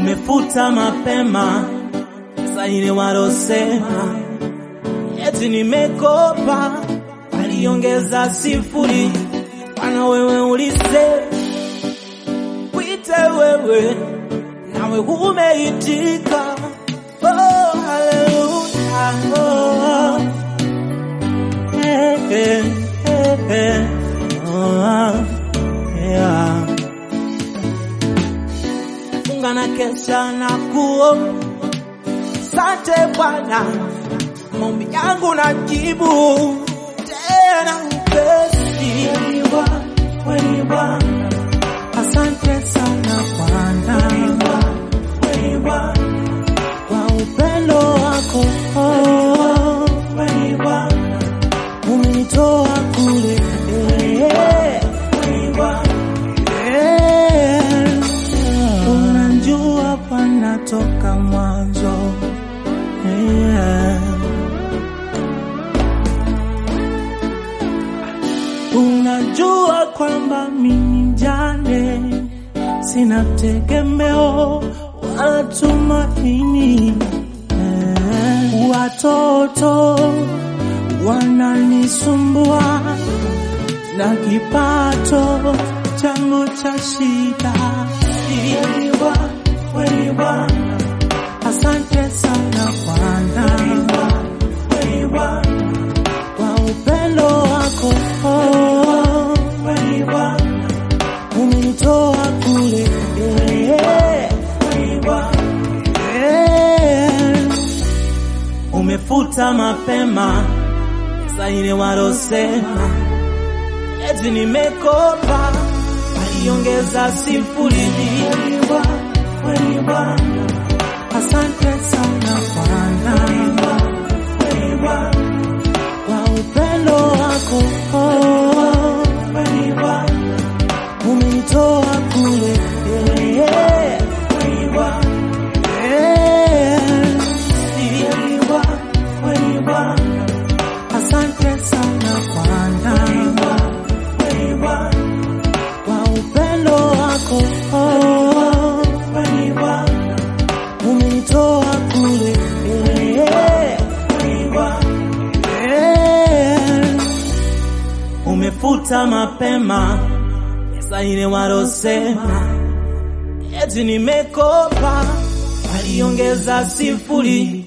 umefuta mapema sasa ile walosema eti nimekopa, aliongeza sifuri. Bwana wewe ulisema kwite wewe, nawe umeitika. Oh, haleluya. Oh, eh, eh, eh, eh. Oh, yeah. Funga na kesha na kuomba Asante Bwana, maombi yangu najibu tena upesi. Wewe Bwana, asante sana Bwana kwa upendo wako Wewe Bwana, umenitoa kule Eh, unajua Bwana toka mwanzo Yeah. Unajua kwamba mimi mjane, sina tegemeo wala tumaini. Eh, Watoto wananisumbua na kipato changu cha shida. Wewe Bwana, Asante sana Bwana kwa upendo wako umenitoa kule umefuta mapema sasa ile walosema eti nimekopa, aliongeza sifuri. Asante sana Bwana kwa upendo wako umenitoa kule Asante sana Bwana kwa upendo wako umenitoa kule umefuta mapema pesa ile walosema eti nimekopa, aliongeza sifuri.